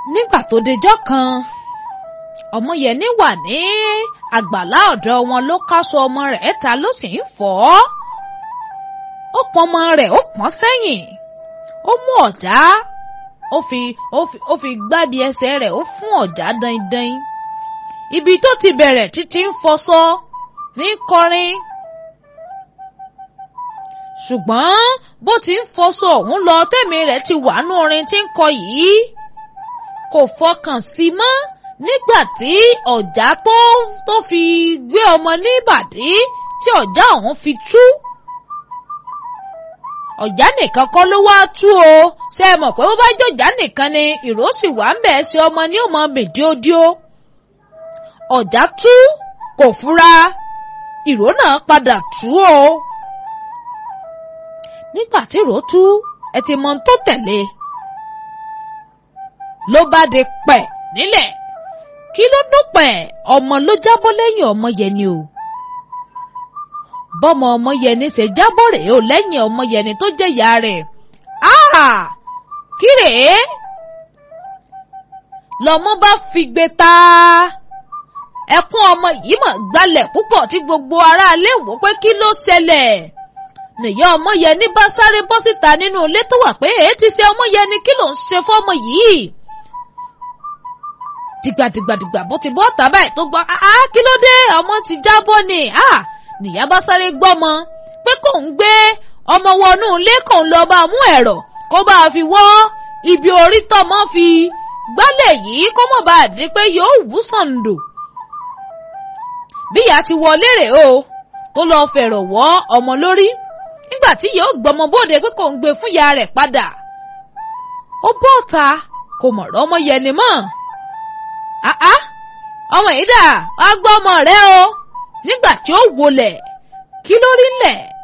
nígbà tó dejọ́ kan ọmọyẹni wà ní àgbàlá ọ̀dọ̀ wọn ló káṣọ ọmọ rẹ̀ ta ló sì ń fọ̀ ọ́ ó pọn ọmọ rẹ̀ ó pọ́n sẹ́yìn ó mú ọ̀já ó fi ó fi ó fi gbábi ẹsẹ̀ rẹ̀ ó fún ọ̀já dandan ibi tó ti bẹ̀rẹ̀ títí ń fọṣọ ní kọrin ṣùgbọ́n bó ti ń fọṣọ ọ̀hún lọ tẹ̀mí rẹ̀ ti wà nú orin tí ń kọ yìí kò fọkàn sí mọ́ nígbà tí ọ̀já tó tó fi gbé ọmọ ní ìbàdí tí ọ̀já ọ̀hún fi tú ọ̀já nìkan kọ́ ló wá tú o ṣe é mọ̀ pé bó bá jọ̀já nìkan ni ìró sì wà ń bẹ̀ ṣe ọmọ ní òmò bèdíódíó ọ̀já tú kò fura ìró náà padà tú o nígbà tí ìró tú ẹ ti mọ tó tẹ̀lé ló bá di pẹ̀ nílẹ̀ kí ló dúpẹ́ ọmọ ló jábọ́ lẹ́yìn ọmọ yẹn ni o bọ́mọ ọmọ yẹni ṣe jábọ́ rèé o lẹ́yìn ọmọ yẹni tó jẹ́ ìyá rẹ̀ kí rèé lọ́mọ bá fi gbé ta ẹkún ọmọ yìí mọ̀ gbalẹ̀ púpọ̀ tí gbogbo aráalé wò pé kí ló ṣẹlẹ̀ nìyá ọmọ yẹni bá sáré bọ́ síta nínú ilé tó wà pé èé ti ṣe ọmọ yẹni kí ló ń ṣe fọ́mọ yìí dìgbàdìgbàdìgbà bó ti bọ́ ọ̀tá báyìí tó gbọ́ ah kí ló dé ọmọ ti jábọ́ ni ah nìyá bá sáré gbọ́mọ pé kò ń gbé ọmọ wọnú ilé kò ń lọ bá mú ẹ̀rọ kó bá fi wọ́ ibi orí tọmọ fi gbálẹ̀ yìí kó mọ̀ bá di pé yóò wú sàǹdò. bí ìyá ti wọlé rè o tó lọ fẹ̀rọ̀ wọ́ ọmọ lórí nígbà tí yóò gbọmọ bóde pé kò ń gbé fún ìyá rẹ̀ padà. ó bọ́ ọ̀ta kò mọ̀rọ̀ ọmọ yẹni mọ́. àá ọmọ yìí dà wá gbọ́ ọmọ rẹ o nígbà tí ó wọlẹ̀ kí ló rí lẹ̀